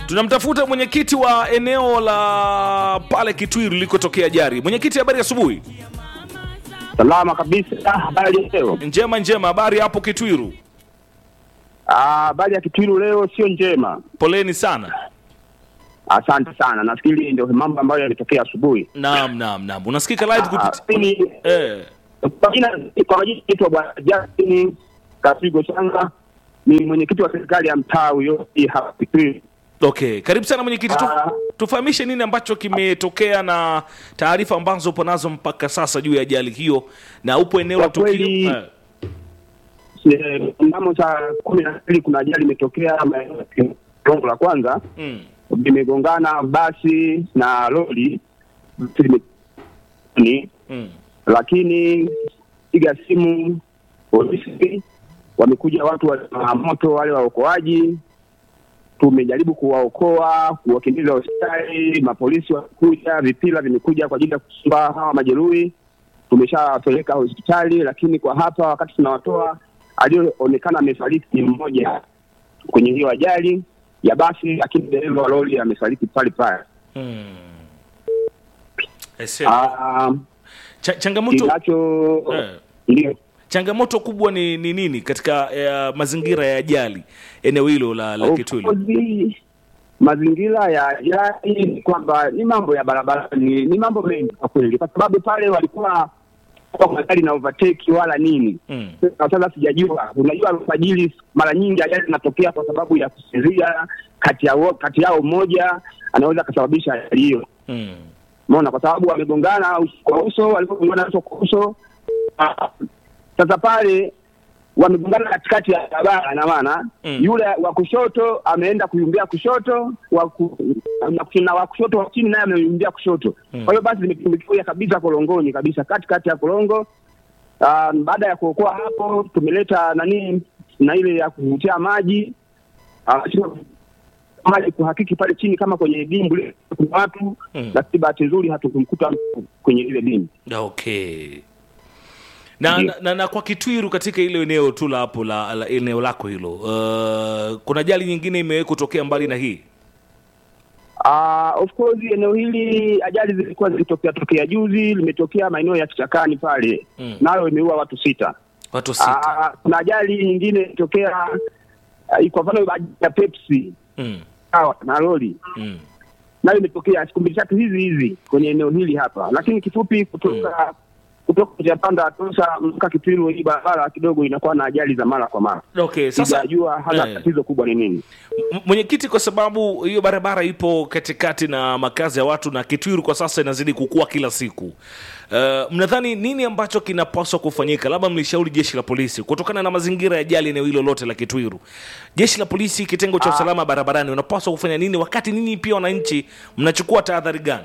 tunamtafuta mwenyekiti wa eneo la pale Kitwiru ilikotokea ajali. Mwenyekiti, habari asubuhi. Salama kabisa. Habari leo? Njema njema, habari hapo Kitwiru? Ah, Habari ya Kitwiru leo sio njema. Poleni sana. Asante sana. Nafikiri ndio mambo ambayo yametokea asubuhi. Naam, naam, naam. Unasikika live Ah, kupitia mimi eh. kwa jina kwa majina naitwa Bwana Justin Kasigo Changa, ni mwenyekiti wa serikali ya mtaa huyo hii hapa Kitwiru. Okay, karibu sana mwenyekiti, tu, Ah. tufahamishe nini ambacho kimetokea na taarifa ambazo upo nazo mpaka sasa juu ya ajali hiyo, na upo eneo la Kwa kweli- tukio eh. Eh, Mnamo saa kumi na mbili kuna ajali imetokea maeneo ya Kigongo la kwanza, mm. limegongana basi na lori Basi lime- ni Mm. lakini piga simu polisi, wamekuja watu wa moto wale waokoaji, tumejaribu kuwaokoa kuwakimbiza hospitali, mapolisi wamekuja, vipila vimekuja kwa ajili ya kusumba hawa majeruhi, tumeshawapeleka hospitali, lakini kwa hapa wakati tunawatoa, aliyoonekana amefariki ni mmoja kwenye hiyo ajali ya basi, lakini dereva wa lori amefariki pale pale. Mm. Ese, Ah, cha, changamoto Kinacho eh. ndio changamoto kubwa ni, ni nini katika eh, mazingira ya ajali eneo hilo la, la Of Kitwiru? course, mazingira ya ajali ni kwamba ni mambo ya barabarani, ni mambo mengi kwa kweli, kwa sababu pale walikuwa kwa magari na overtake wala nini. Mm. Sasa sijajua, unajua alfajiri mara nyingi ajali zinatokea kwa sababu ya kusinzia, kati yao kati yao mmoja anaweza akasababisha ajali hiyo. Mm. Umeona, kwa sababu wamegongana uso kwa uso, walipogongana uso kwa uso, ah, sasa pale wamegongana katikati ya barabara, na maana Mm. yule wa kushoto ameenda kuyumbia kushoto, wa ku, na- na wa kushoto wa chini naye ameyumbia kushoto. Mm. Kwa hiyo basi limetumbukia kabisa kolongoni kabisa, katikati ya kolongo. Ah, baada ya kuokoa hapo, tumeleta nani na ile ya kuvutia maji Ah, sio- maji kuhakiki pale chini kama kwenye dimbwi kuna watu Mm. lakini bahati nzuri hatukumkuta mtu kwenye ile dimbwi. Okay. Na, Ndiyo. na, na, na kwa Kitwiru katika ile eneo tu la hapo la, la eneo lako hilo uh, kuna ajali nyingine imewahi kutokea mbali na hii? Ah, of course eneo hili ajali zilikuwa zilitokea tokea juzi, limetokea maeneo ya kichakani pale Mm. nayo imeua watu sita. Watu sita. Ah, kuna ajali nyingine ilitokea ah, kwa mfano ajali ya Pepsi Mm. sawa na lori Mm. nayo imetokea siku mbili tatu hizi hizi kwenye eneo hili hapa, lakini kifupi kutoka kutoka njia panda Tosa mpaka Kitwiru, hii barabara kidogo inakuwa na ajali za mara kwa mara. Okay, sasa Sijajua hata eh. tatizo kubwa ni nini. M- mwenyekiti, kwa sababu hiyo barabara ipo katikati na makazi ya watu na Kitwiru kwa sasa inazidi kukua kila siku, uh, mnadhani nini ambacho kinapaswa kufanyika? Labda mlishauri jeshi la polisi kutokana na mazingira ya ajali eneo hilo lote la Kitwiru. Jeshi la polisi, kitengo cha usalama barabarani, unapaswa kufanya nini, wakati ninyi pia wananchi mnachukua tahadhari gani?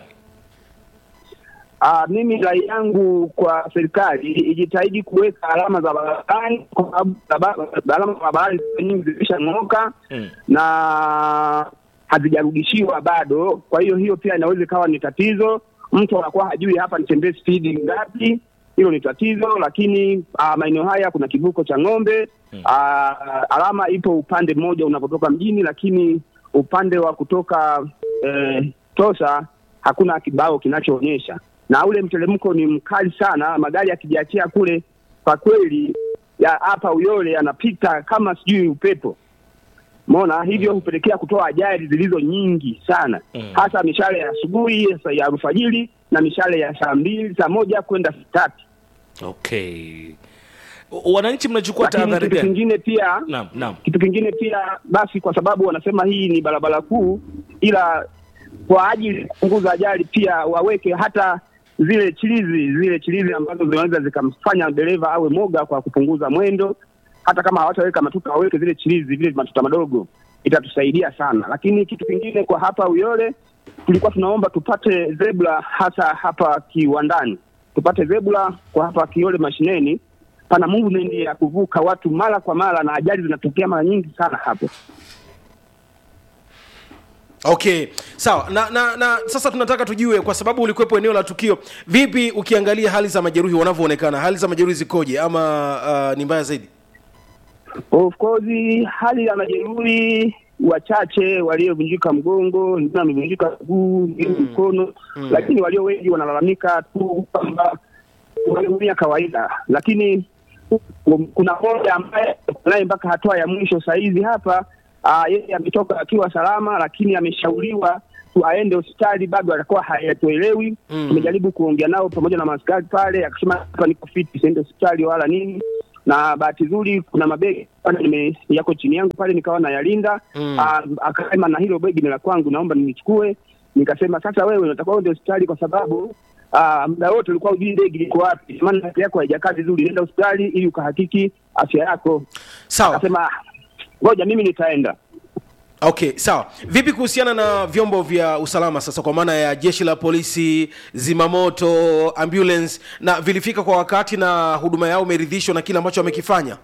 Ah, mimi rai yangu kwa serikali ijitahidi kuweka alama za barabarani kwa sababu baraba- alama za barabarani nyingi zilishang'oka Mm. na hazijarudishiwa bado. Kwa hiyo hiyo pia inaweza ikawa ni tatizo. Mtu anakuwa hajui hapa nitembee spidi ngapi, hilo ni tatizo. Lakini ah, maeneo haya kuna kivuko cha ng'ombe ah, alama ipo upande mmoja unapotoka mjini, lakini upande wa kutoka eh, Tosa hakuna kibao kinachoonyesha, na ule mteremko ni mkali sana. Magari yakijiachia kule, kwa kweli ya hapa Uyole yanapita kama sijui upepo Umeona, hivyo hupelekea kutoa ajali zilizo nyingi sana Mm. hasa mishale ya asubuhi sa- ya alfajiri na mishale ya saa mbili saa moja kwenda saa tatu. Okay, wananchi mnachukua Lakini tahadhari kitu gani? kingine pia Naam, naam. kitu kingine pia basi, kwa sababu wanasema hii ni barabara kuu, ila kwa ajili ya kupunguza ajali pia waweke hata zile chilizi zile chilizi ambazo zinaweza zikamfanya dereva awe moga kwa kupunguza mwendo. Hata kama hawataweka matuta, waweke zile chilizi, vile matuta madogo, itatusaidia sana. Lakini kitu kingine kwa hapa Uyole, tulikuwa tunaomba tupate zebra, hasa hapa kiwandani, tupate zebra kwa hapa Kiole mashineni pana movement ya kuvuka watu mara kwa mara na ajali zinatokea mara nyingi sana hapo. okay sawa na, na na sasa tunataka tujue kwa sababu ulikuwepo eneo la tukio vipi ukiangalia hali za majeruhi wanavyoonekana hali za majeruhi zikoje ama uh, ni mbaya zaidi Of course hali ya majeruhi wachache waliovunjika mgongo, wengine wamevunjika mguu, wengine mkono, lakini walio wengi wanalalamika tu kwamba waliumia kawaida, lakini kuna mmoja ambaye naye mpaka hatua ya mwisho sahizi hapa uh, yeye ametoka akiwa salama, lakini ameshauriwa tu aende hospitali, bado alikuwa hayatuelewi. Mm. Tumejaribu kuongea nao pamoja na maskari pale, akasema hapa niko fiti, siende hospitali wala nini. Na bahati nzuri kuna mabegi pale nime yako chini yangu pale, nikawa nayalinda Mm. Ah, akasema na hilo begi ni la kwangu, naomba nilichukue. Nikasema sasa, wewe unatakiwa uende hospitali kwa sababu ah, muda wote ulikuwa hujui begi liko wapi, maana afya yako haijakaa vizuri, nenda hospitali ili ukahakiki afya yako. sawa Akasema "Ah, ngoja mimi nitaenda. okay sawa vipi kuhusiana na vyombo vya usalama sasa kwa maana ya jeshi la polisi zimamoto ambulance na vilifika kwa wakati na huduma yao umeridhishwa na kile ambacho wamekifanya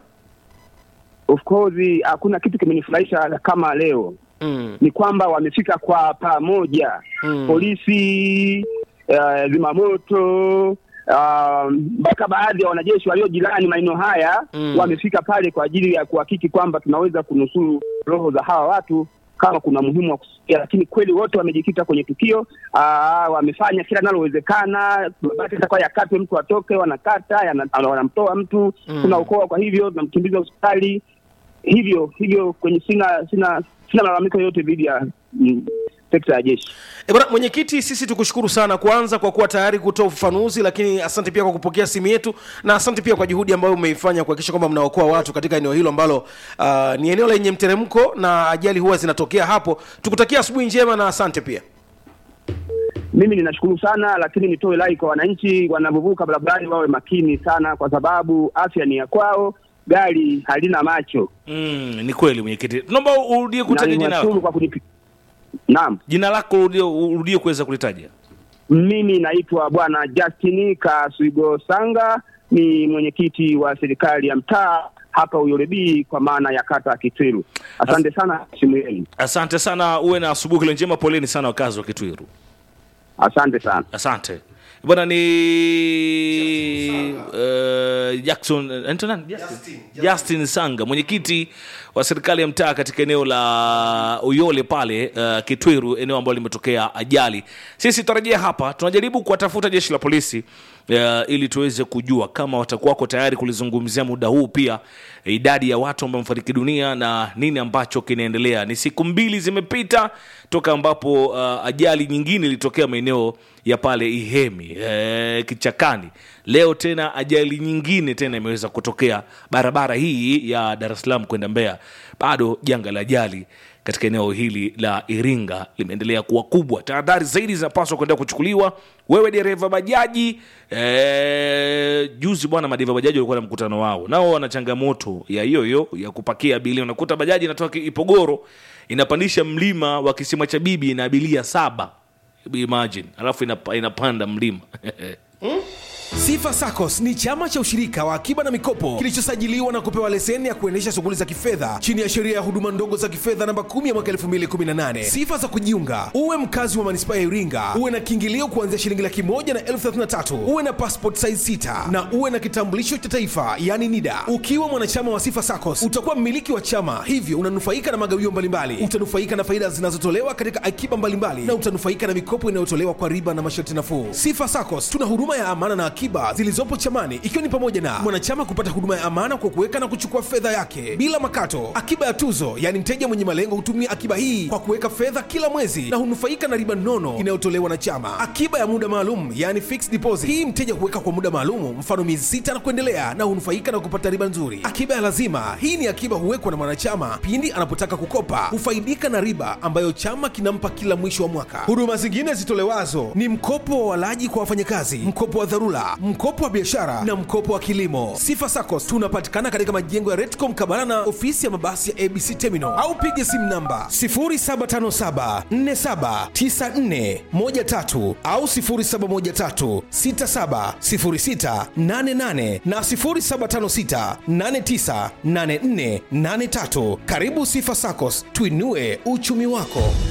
Of course hakuna kitu kimenifurahisha kama leo mm. ni kwamba wamefika kwa pamoja Mm. polisi uh, zimamoto ah, mpaka baadhi ya wanajeshi walio jirani maeneo haya Mm. wamefika pale kwa ajili ya kuhakiki kwamba tunaweza kunusuru roho za hawa watu kama kuna muhimu wa kusikia, lakini kweli wote wamejikita kwenye tukio. Aa, wamefanya kila linalowezekana, mabati itakuwa yakatwe, mtu atoke, wanakata, yana- wanamtoa mtu Mm. tunaokoa, kwa hivyo tunamkimbiza hospitali hivyo hivyo kwenye sina sina sina malalamiko yoyote dhidi ya mm, sekta ya jeshi. E bwana mwenyekiti, sisi tukushukuru sana kwanza kwa kuwa tayari kutoa ufafanuzi, lakini asante pia kwa kupokea simu yetu na asante pia kwa juhudi ambayo umeifanya kuhakikisha kwamba mnaokoa watu katika eneo hilo ambalo uh, ni eneo lenye mteremko na ajali huwa zinatokea hapo. Tukutakia asubuhi njema na asante pia. Mimi ninashukuru sana, lakini nitoe rai kwa wananchi wanavyovuka barabarani wawe makini sana, kwa sababu afya ni ya kwao, gari halina macho. Mm, ni kweli mwenyekiti, tunaomba urudie Na kutaja jina niwashukuru lako, kwa kunipi. Naam, jina lako urudie, urudie kuweza kulitaja. mimi naitwa Bwana Justin Kaswigo Sanga, ni mwenyekiti wa serikali ya mtaa hapa Uyolebii kwa maana ya kata ya Kitwiru. Asante sana simu yenu, Asante sana, uwe na asubuhi ile njema. Poleni sana wakazi wa Kitwiru. asante sana. Asante bwana. Ni uh, Jackson anaitwa nani? Justin. Justin Sanga, mwenyekiti wa serikali ya mtaa katika eneo la Uyole pale uh, Kitwiru, eneo ambalo limetokea ajali. Sisi tutarejea hapa, tunajaribu kuwatafuta jeshi la polisi uh, ili tuweze kujua kama watakuwa wako tayari kulizungumzia muda huu pia idadi ya watu ambao wamefariki dunia na nini ambacho kinaendelea. Ni siku mbili zimepita toka ambapo uh, ajali nyingine ilitokea maeneo ya pale Ihemi eh, kichakani. Leo tena ajali nyingine tena imeweza kutokea barabara hii ya Dar es Salaam kwenda Mbeya. Bado janga la ajali katika eneo hili la Iringa limeendelea kuwa kubwa. Tahadhari zaidi zinapaswa kuendelea kuchukuliwa. Wewe dereva bajaji eh, juzi bwana, madereva bajaji walikuwa na mkutano wao, nao wana changamoto ya hiyo hiyo ya kupakia abiria. Unakuta bajaji inatoka Ipogoro inapandisha mlima wa kisima cha bibi ina abiria saba, imagine, alafu inapa, inapanda mlima Sifa SACCOS ni chama cha ushirika wa akiba na mikopo kilichosajiliwa na kupewa leseni ya kuendesha shughuli za kifedha chini ya sheria ya huduma ndogo za kifedha namba 10 ya mwaka 2018. Sifa za kujiunga: uwe mkazi wa manispaa ya Iringa, uwe na kiingilio kuanzia shilingi laki moja na elfu thelathini na tatu, uwe na passport size 6 na uwe na kitambulisho cha taifa yani NIDA. Ukiwa mwanachama wa Sifa SACCOS utakuwa mmiliki wa chama, hivyo unanufaika na magawio mbalimbali, utanufaika na faida zinazotolewa katika akiba mbalimbali na utanufaika na mikopo inayotolewa kwa riba na masharti nafuu. Sifa SACCOS tuna huduma ya amana na akiba zilizopo chamani ikiwa ni pamoja na mwanachama kupata huduma ya amana kwa kuweka na kuchukua fedha yake bila makato, akiba ya tuzo, yaani mteja mwenye malengo hutumia akiba hii kwa kuweka fedha kila mwezi na hunufaika na riba nono inayotolewa na chama, akiba ya muda maalum, yaani fixed deposit. Hii mteja huweka kwa muda maalum, mfano miezi sita na kuendelea, na hunufaika na kupata riba nzuri. Akiba ya lazima, hii ni akiba huwekwa na mwanachama pindi anapotaka kukopa, hufaidika na riba ambayo chama kinampa kila mwisho wa mwaka. Huduma zingine zitolewazo ni mkopo wa walaji kwa wafanyakazi, mkopo wa dharura, mkopo wa biashara na mkopo wa kilimo. Sifa SACCOS tunapatikana katika majengo ya Retco mkabala na ofisi ya mabasi ya ABC Terminal au piga simu namba 0757479413 au 0713670688 na 0756898483. Karibu Sifa SACCOS, tuinue uchumi wako.